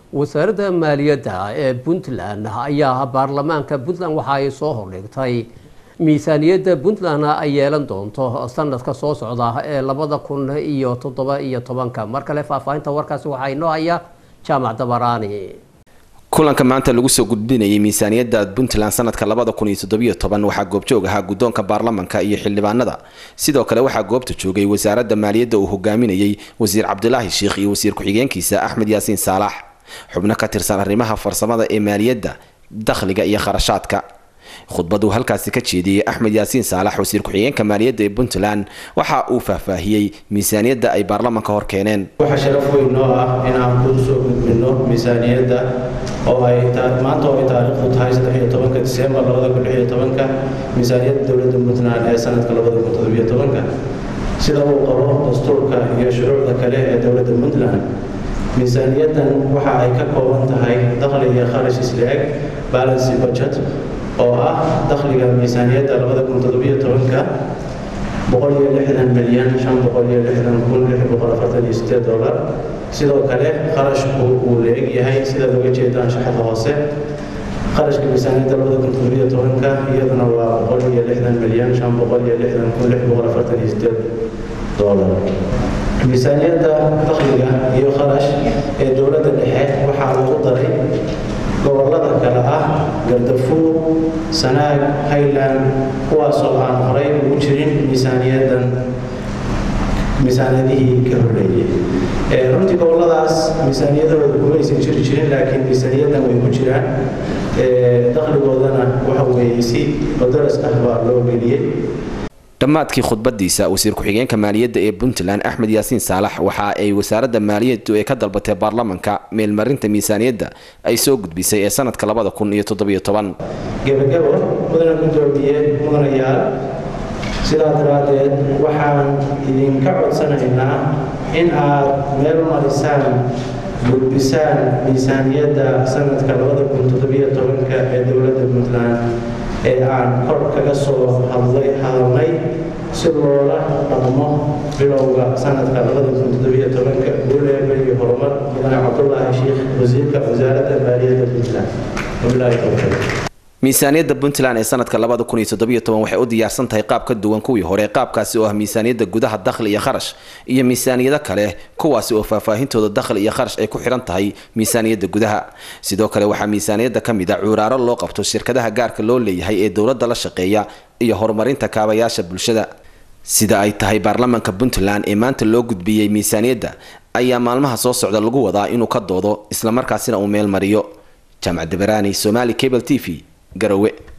wasaaradda maaliyadda ee puntland ayaa baarlamaanka puntland waxa ay soo hordhigtay miisaaniyadda puntland ay yeelan doonto sanadka soo socda ee labada kun iyo toddoba iyo tobanka mar kale faahfaahinta warkaasi waxaa inoo haya jaamac dabaraani kulanka maanta lagu soo gudbinayay miisaaniyadda puntland sanadka labada kun iyo toddobiyo toban waxaa goobjoog ahaa guddoonka baarlamanka iyo xildhibaanada sidoo kale waxaa goobta joogay wasaaradda maaliyadda uu hogaaminayay wasiir cabdilaahi sheikh iyo wasiir ku-xigeenkiisa axmed yaasiin saalax xubno ka tirsan arrimaha farsamada ee maaliyadda dakhliga iyo kharashaadka khudbaduu halkaasi ka jeediyey axmed yaasiin saalax wasiir ku-xigeenka maaliyadda ee puntland waxa uu faahfaahiyey miisaaniyadda ay baarlamanka hor keeneen waxaa sharaf weyn noo ah inaan ku soo gudbinno miisaaniyadda oo ay maanta oo ay taariikhdu tahay saddexiyo tobanka diseembar labada kun lixiyo tobanka miisaaniyadda dowladda puntland ee sanadka labada kun toddobiyo tobanka sida uu qabo dastuurka iyo shuruucda kale ee dowladda puntland miisaaniyaddan waxa ay ka kooban tahay dakhli iyo kharash isla-eg balancy budget oo ah dakhliga miisaaniyadda labada kun toddobiyo tobanka boqol iyo lixdan milyan shan boqol iyo lixdan kun lix boqol afartan iyo sideed dollar sidoo kale kharashku uu la-eg yahay sidaad uga jeedaan shaxda hoose kharashka miisaaniyadda labada kun toddobiyo tobanka iyaduna waa boqol iyo lixdan milyan shan boqol iyo lixdan kun lix boqol afartan iyo sideed dollar miisaaniyadda dakhliga iyo kharash ee dowladda dhexe waxaa lagu daray gobollada kale ah gardafuur sanaag highland kuwaasoo aan horay ugu jirin miisaaniyaddan miisaaniyadihii ka horreeyey runtii gobolladaas miisaaniyadahooda kumaysan jiri jirin laakiin miisaaniyaddan way ku jiraan dakhligoodana waxa weeye si badaras ah baa loo geliyey dhammaadkii khudbadiisa wasiir ku-xigeenka maaliyadda ee puntland axmed yaasiin saalax waxa ay wasaaradda maaliyaddu ee ka dalbatay baarlamanka meelmarinta miisaaniyadda ay soo gudbisay ee sanadka labada kun iyo toddobiyo toban gebagabo mudana gudoomiye mudanayaal sidaa daraaddeed waxaan idinka codsanaynaa in aad meel marisaan gudbisaan miisaaniyadda sanadka labada kun toddobiyo tobanka ee dowladda puntland ee aan kor kaga soo hadlay hadalnay si loola dhaqmo bilowga sanadka labada kun toddobiyo tobanka guuleeba iyo horumar mudane cabdulaahi sheikh wasiirka wasaaradda maaliyadda puntland wabilaahi towfiiq miisaaniyadda puntland ee sanadka labada kun iyo toddobiyo toban waxay u diyaarsan tahay qaab ka duwan kuwii hore qaabkaasi oo ah miisaaniyadda gudaha dakhli iyo kharash iyo miisaaniyado kale kuwaasi oo faahfaahintooda dakhli iyo kharash ay ku xidhan tahay miisaaniyadda gudaha sidoo kale waxaa miisaaniyadda ka mid a cuuraaro loo qabto shirkadaha gaarka loo leeyahay ee dowladda la shaqeeya iyo horumarinta kaabayaasha bulshada sida ay tahay baarlamanka puntland ee maanta loo gudbiyey miisaaniyadda ayaa maalmaha soo socda lagu wadaa inuu ka doodo islamarkaasina uu meel mariyo jaamac dabaraani somaali cable t v garowe